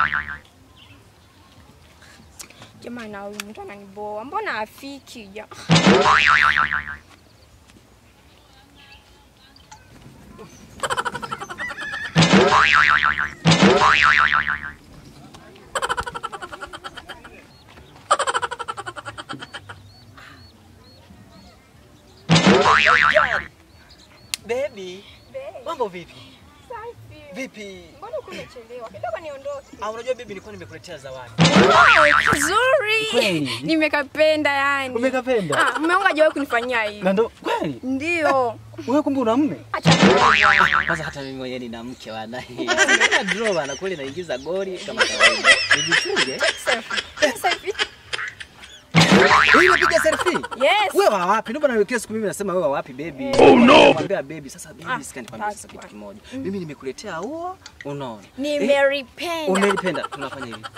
Jamani, na huyu mtu ananiboa, mbona afiki ja? Baby, mambo vipi? Safi. Vipi? Mbona uko umechelewa? Kidogo niondoke. Ah, unajua baby, nilikuwa nimekuletea zawadi. Wow, kizuri. Kweli? Nimekapenda yani. Umekapenda? Ah, mume wangu hajawahi kunifanyia hivi. Na ndo kweli? Ndio. Wewe kumbe una mume? Acha nione. Kwanza hata mimi mwenyewe nina mke wana. Sina draw bana, kweli naingiza goli kama kawaida. Nijichunge. Selfie. Selfie. Wewe unapiga selfie? Yes. Wewe wa wapi? Ndio maana kila siku mimi nasema wewe wa wapi baby? Oh no. Mwambia baby sasa baby Ah, sika nikwambia sasa kitu kimoja. Mimi nimekuletea ua, unaona? Nimeripenda. Umelipenda. Tunafanya hivi.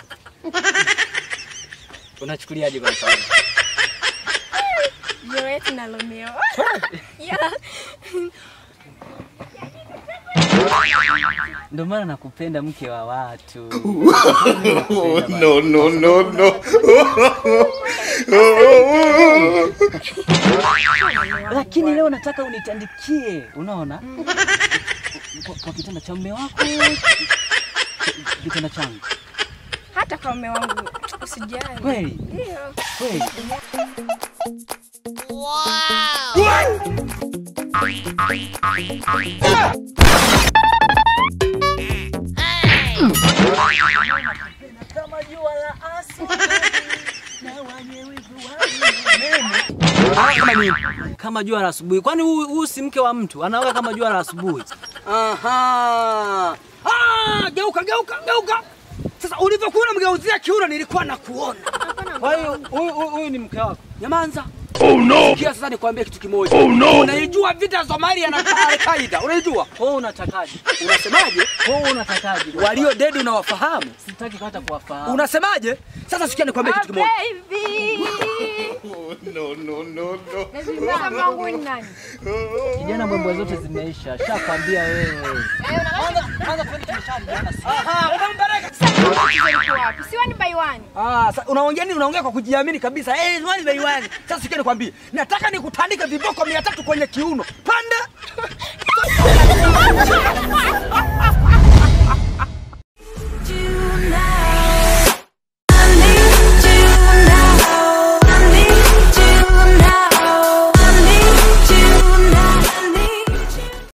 Unachukuliaje kwa mfano? Juliet na Romeo. Yeah. Ndio maana nakupenda mke wa watu. no, no, no, no. Lakini leo nataka unitandikie, unaona? Kwa, kwa kitanda cha mume wako. Kitanda changu. Hata kwa mume wangu usijali. Kweli? Ndio. Kweli. Ah, kama nini? Kama jua la asubuhi. Kwani huu huu si mke wa mtu? Anaoga kama jua la asubuhi. Aha. Ah, geuka geuka geuka. Sasa ulivyokuwa unamgeuzia kiuno nilikuwa nakuona. Kwa hiyo huyu huyu- huyu ni mke wako. Nyamanza. Oh no. Sikia sasa nikwambie kitu kimoja. Oh no. Unaijua vita Somalia na Al-Qaeda? Unaijua? Wewe unatakaje? Unasemaje? Wewe unatakaje? Walio dead unawafahamu? sitaki hata kuwafahamu. Unasemaje? Sasa sikia nikwambie kitu kimoja. Baby. No, no, no, no. Sasa mwangu ni nani? Kijana, mbwembwe zote zimeisha. Shakwambia wewe. Aha, unampeleka. Sasa mwangu iko wapi? Si one by one. Ah, sa- unaongea nini? Unaongea kwa kujiamini kabisa. Eh, hey, wani bei wani. Sasa sikia nikwambie. Nataka nikutandike viboko 300 kwenye kiuno. Panda.